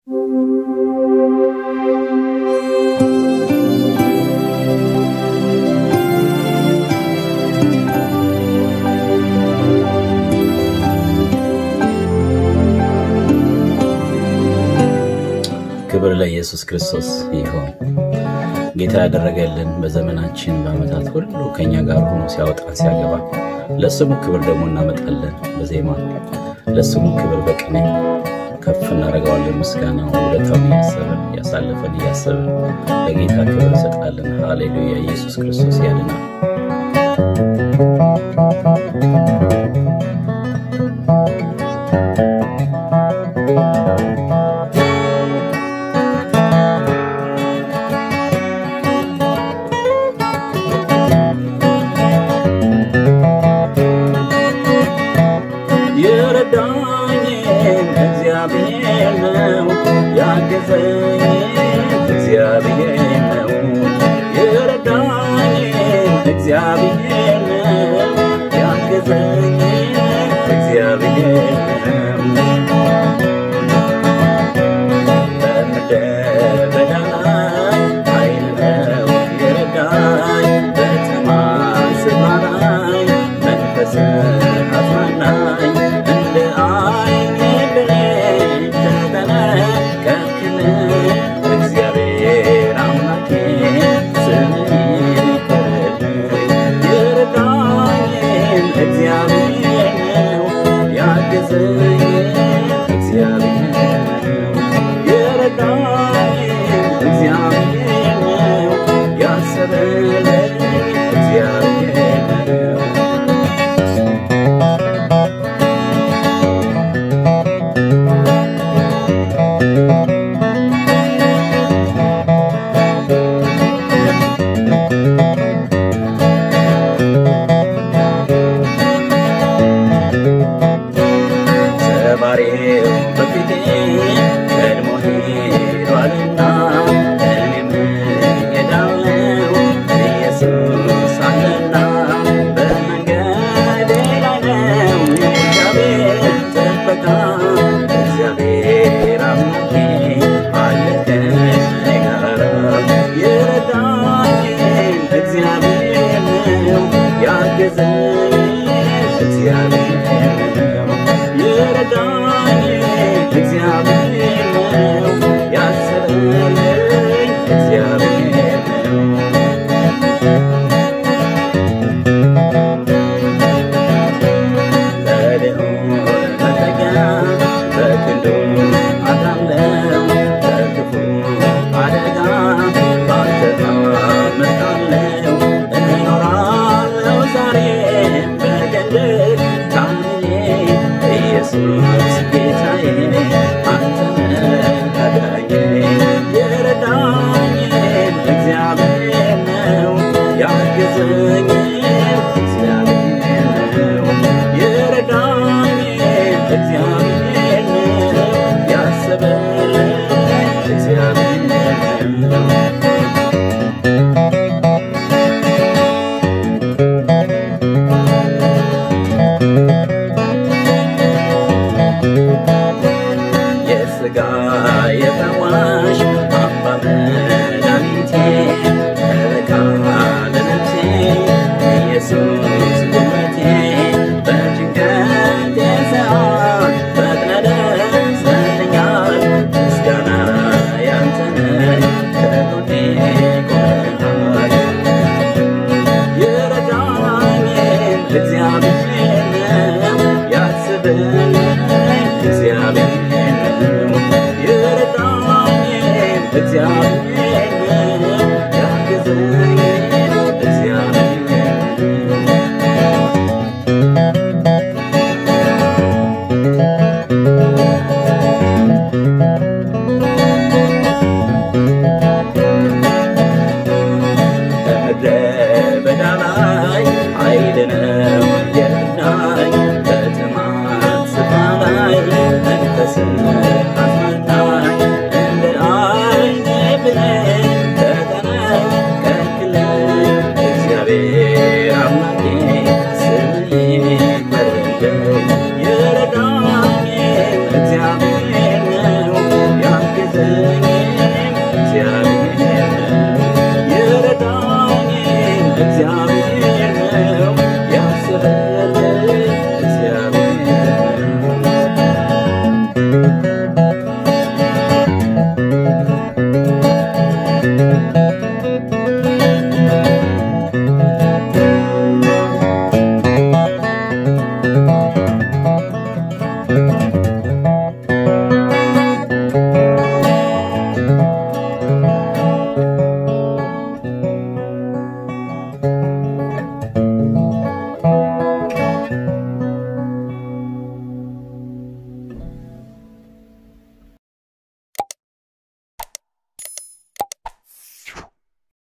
ክብር ለኢየሱስ ክርስቶስ ይሁን። ጌታ ያደረገልን በዘመናችን በዓመታት ሁሉ ከእኛ ጋር ሆኖ ሲያወጣን ሲያገባ፣ ለስሙ ክብር ደግሞ እናመጣለን በዜማ ለስሙ ክብር በቅኔ ከፍ እናደርገዋለን። ምስጋናው ውለታውን እያሰብን ያሳለፈን እያሰብን ለጌታ ክብር እንሰጣለን። ሃሌሉያ! ኢየሱስ ክርስቶስ ያድናል። የረዳኝን እግዚአብሔር ነው ያገዘኝን እግዚአብሔር ነው የረዳኝን እግዚአብሔር ነው ያገዘኝን እግዚአብሔር ነው በምድረ በዳ ላይ ኃይል ነው የረዳኝ በጥማት ስፍራ ላይ መንፈስን አጽናናኝ እንደ ዓይኔ ብሌን ተጠነቀቅክልኝ እግዚአብሔር አምላኬ ስምህ ይክበርልኝ የረዳኝን እግዚአብሔር ነው ያገዘኝን እግዚአብሔር ነው የረዳኝን እግዚአብሔር ነው ያሰበልኝ እግዚአብሔር ነው ሰባሬው በፊቴ ቀድሞ ሄዷልና እኔም እሄዳለሁ ኢየሱስ አለና በመንገዴ ላይ ነው የእግዚአብሔር ጥበቃ እግዚአብሔር አምላኬ አለ ከእኔ ጋር የረዳኝን እግዚአብሔር ነው ያገዘኝ እግዚአብሔር ነው የረዳኝን እግዚአብሔር ነው ያሰበልኝ እግዚአብሔር ነው ለልዑል መጠጊያ በክንዱ አድራለሁ ከክፉ አደጋ ባንተ ታመልጣለሁ እኖራለሁ ዛሬም በቀንድ ታምኜ ኢየሱስ ጌታዬ አንተ ነህ አዳኜ የረዳኝን እግዚአብሔር ነው ያገዘኝ እግዚአብሔር ነው የረዳኝን እግዚአብሔር ነው ያሰበልኝ እግዚአብሔር ነው የሥጋ የፈዋሽ አምባ